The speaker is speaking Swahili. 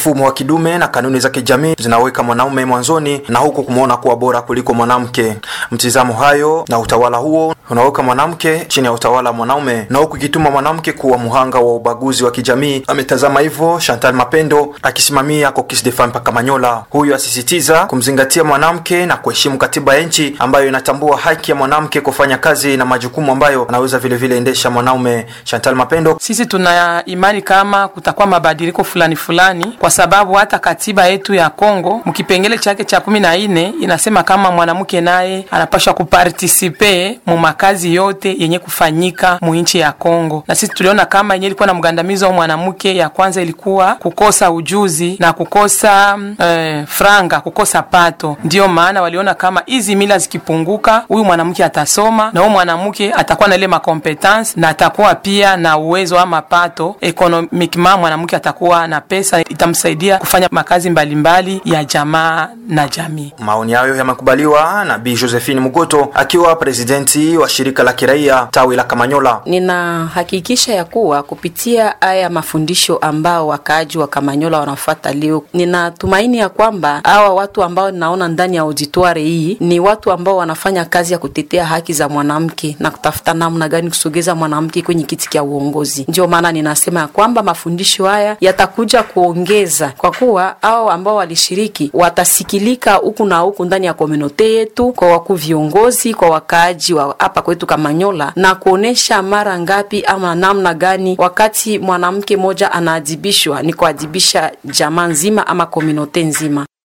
mfumo wa kidume na kanuni za kijamii zinaweka mwanaume mwanzoni na huku kumwona kuwa bora kuliko mwanamke. Mtizamo hayo na utawala huo unaweka mwanamke chini ya utawala wa mwanaume na huku ikituma mwanamke kuwa muhanga wa ubaguzi wa kijamii. Ametazama hivyo Chantal Mapendo akisimamia Caucus des Femmes Pakamanyola. Huyu asisitiza kumzingatia mwanamke na kuheshimu katiba ya nchi ambayo inatambua haki ya mwanamke kufanya kazi na majukumu ambayo anaweza vile vile endesha mwanaume. Chantal Mapendo: sisi tuna imani kama kutakuwa mabadiliko fulani fulani, kwa sababu hata katiba yetu ya Kongo mkipengele chake cha kumi na nne inasema kama mwanamke naye anapashwa kupartisipe mu makazi yote yenye kufanyika mu nchi ya Kongo, na sisi tuliona kama yenye ilikuwa na mgandamizo wa mwanamke, ya kwanza ilikuwa kukosa ujuzi na kukosa eh, franga, kukosa pato. Ndiyo maana waliona kama hizi mila zikipunguka, huyu mwanamke atasoma na huyu mwanamke atakuwa na ile makompetence na atakuwa pia na uwezo ama pato economicement, mwanamke atakuwa na pesa itamsaidia kufanya makazi mbalimbali mbali ya jamaa na jamii. Maoni hayo yamekubaliwa na Bi Josephine Mugoto akiwa presidenti wa shirika la kiraia tawi la Kamanyola. Ninahakikisha ya kuwa kupitia haya mafundisho ambao wakaaji wa Kamanyola wanafuata leo, ninatumaini ya kwamba hawa watu ambao ninaona ndani ya auditoire hii ni watu ambao wanafanya kazi ya kutetea haki za mwanamke na kutafuta namna gani kusogeza mwanamke kwenye kiti cha uongozi. Ndio maana ninasema ya kwamba mafundisho haya yatakuja kuongeza, kwa kuwa hao ambao walishiriki watasikilika huku na huku ndani ya komunote yetu, kwa wakuu viongozi, kwa wakaaji wa hapa kwetu Kamanyola, na kuonesha mara ngapi ama namna gani wakati mwanamke mmoja anaadhibishwa ni kuadhibisha jamaa nzima ama komunote nzima.